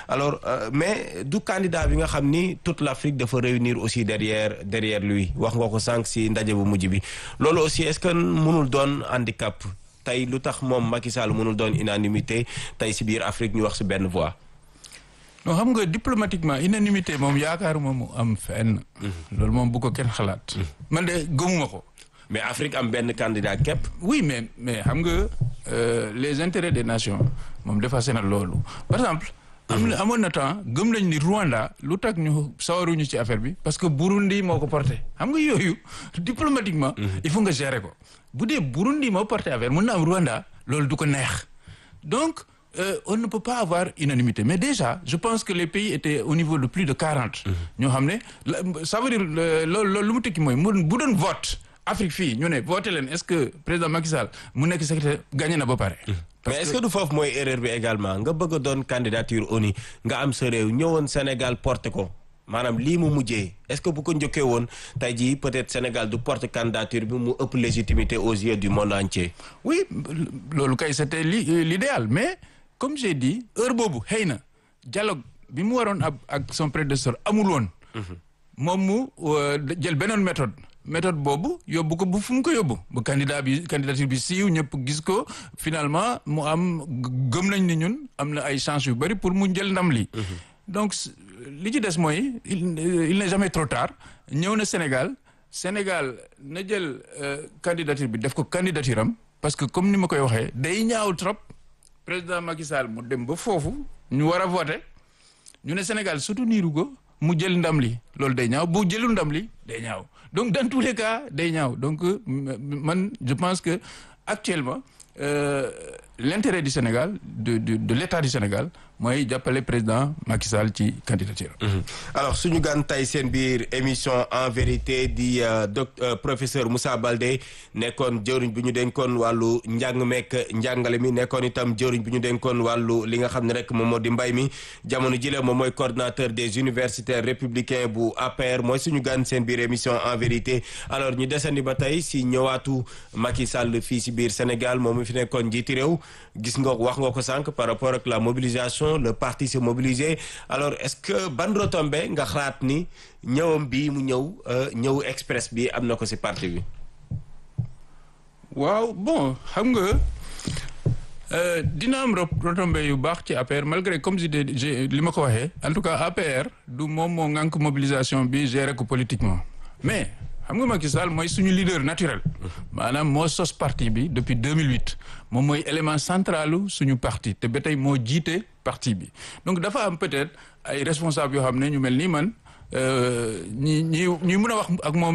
alors mais du candidat bi nga xam ni toute l'Afrique dafa réunir aussi derrière derrière lui wax nga ko sànq si ndaje bu mujj bi loolu aussi est-ce que mënul doon handicap tey lu tax moom Macky Sall mënul doon unanimité tey si biir Afrique ñu wax si benn voix. non xam nga diplomatiquement unanimité moom yaakaaruma mu am fenn. loolu moom bu ko kenn xalaat. man de gëmuma ko. mais Afrique am benn candidat képp. oui mais mais xam nga les intérêts des nations moom dépassé na loolu par exemple. am na amoon na temps gëm nañ ni Rwanda lu tax ñu sawaruñu ci affaire bi parce que Burundi moo ko porté xam nga yooyu diplomatiquement. il faut nga gérer ko bu dee Burundi moo porté affaire mën na am Rwanda loolu du ko neex donc. Euh, on ne peut pas avoir unanimité mais déjà je pense que les pays étaient au niveau de plus de quarante. ñoo xam ne ça veut dire loolu loolu lu mu tekki mooy mu bu doon vote Afrique fii ñu ne voté leen est-ce que président Macky Sall mu nekk secrétaire gagné na ba pare. mais est-ce que du foofu mooy erreur bi également nga bëgg a doon candidature ONU nga am sa réew ñëwoon Sénégal porté ko maanaam lii mu mujjee est-ce que bu ko njëkkee woon tey jii peut-être Sénégal du porte candidature bi mu ëpp légitimité aux yeux du monde entier. oui loolu kay c'était l'idéal mais. comme j'ai dit heure boobu xëy na dialogue bi mu waroon ab ak son prédécesseur amul woon moom mu jël beneen méthode méthode boobu yóbbu ko bu fu mu ko yóbbu ba candidat bi candidature bi siiw ñëpp gis ko finalement mu am gëm nañ ni ñun am na ay chance yu bari pour mu jël ndam li donc li ci des mooy il n'est jamais trop tard ñëw na Sénégal Sénégal na jël candidature bi def ko candidature am parce que comme ni ma koy waxee day ñaaw trop président Macky Sall mu dem ba foofu ñu war a voter ñu ne Sénégal surtout niiru ko mu jël ndam li loolu day ñaaw bu jëlul ndam li day ñaaw donc dans tous les cas day ñaaw donc man je pense que actuellement euh, l'intérêt du Sénégal de de de l'État du Sénégal mooy jàppale président Macky Sall ci candidature. alors suñu gan tey seen biir émission en vérité di doc professeur Moussa Baldé nekkoon jëwriñ bi ñu dénkoon wàllu njàng meek njàngale mi nekkoon itam jëwriñ bi ñu dénkoon wàllu li nga xam ne rek moom moo di mbay mi jamono jile moom mooy coordinateur des universitaires républicains bu APR mooy suñu gan seen biir émission en vérité alors ñu desandi ba tey si ñëwaatu Macky Sall fii si biir Sénégal moom mi fi nekkoon njiiti réew gis nga wax nga ko sànq par rapport ak la mobilisation le parti s'est mobilisé alors est-ce que ban retombée nga xalaat ni ñëwam bi mu ñëw ñëw express bi am na ko ci parti bi. waaw bon xam nga dina am retombée yu baax ci APR malgré comme je li ma ko waxee en tout cas APR du moom moo ŋànk mobilisation bi gérer ko politiquement mais. xam nga Macky Sall mooy suñu leader naturel maanaam moo sos parti bi depuis 2008 moom mooy élément centralu suñu parti te ba tey moo jiite parti bi donc dafa am peut-être ay responsables yoo xam ne ñu mel ni man ñi ñi ñuy mën a wax ak moom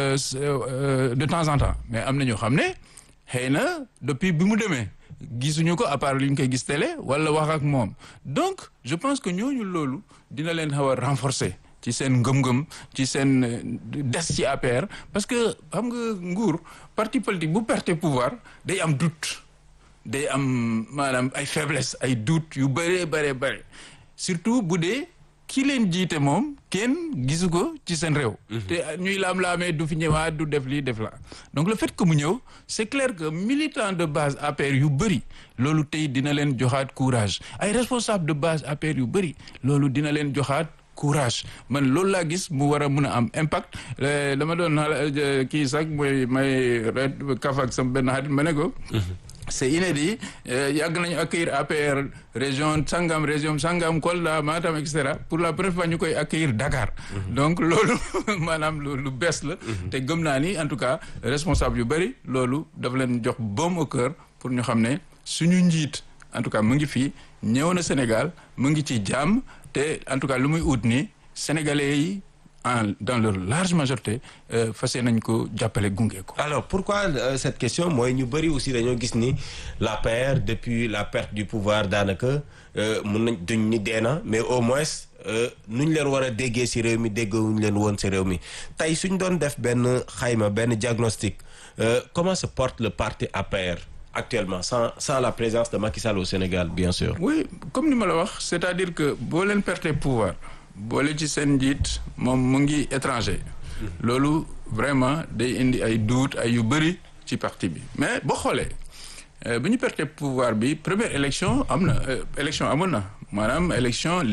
de temps en temps mais am na ñoo xam ne xëy na depuis bi mu demee gisuñu ko à part li ñu koy gis télé wala wax ak moom donc je pense que ñooñu loolu dina leen xaw a renforcer ci seen ngëm-ngëm ci seen des ci APR parce que xam nga nguur parti politique bu perte pouvoir day am doute day am maanaam ay faiblesse ay doute yu bëree bëree bëri surtout bu dee ki leen jiite moom kenn gisu ko ci seen réew te ñuy laam-laamee du fi ñëwaat du def lii def la donc le fait que mu ñëw c'est clair que militant de base APR yu bëri loolu tey dina leen joxaat courage ay responsable de base APR yu bëri loolu dina leen joxaat courage man loolu laa gis mu war a mun a am impact dama doon kii sax mooy may ret kaf ak sama benn xarit ma ne ko c'est inédit yàgg nañu accueillir APR région sangam région sangam Kolda Matam et cetera pour la première fois ñu koy accueillir Dakar donc loolu maanaam lu bees la te gëm naa ni en tout cas responsable yu bëri loolu dafa leen jox baume au cœur pour ñu xam ne suñu njiit en tout cas mu ngi fii ñëw na Sénégal mu ngi ci jàmm te en tout cas lu muy ut ni sénégalais yi en dans leur large majorité fas nañ ko jàppale gunge ko. alors pourquoi euh, cette question mooy ñu bëri aussi dañoo gis ni l'APR depuis la perte du pouvoir daanaka mun nañ duñ ni deena mais au moins nu ñu leen war a déggee ci réew mi déggewuñu leen woon ci réew mi tey suñ doon def benn xayma benn diagnostic euh, comment se porte le parti APR. actuellement sans sans la présence de Macky Sall au Sénégal bien sûr. oui comme ni ma la wax c'est-à-dire que boo leen perte pouvoir boole ci seen njiit moom mu ngi étranger. loolu vraiment day indi ay doute ay yu bëri ci parti bi mais boo xoolee bi ñu perte pouvoir bi première élection am na élection amoon na maanaam élection.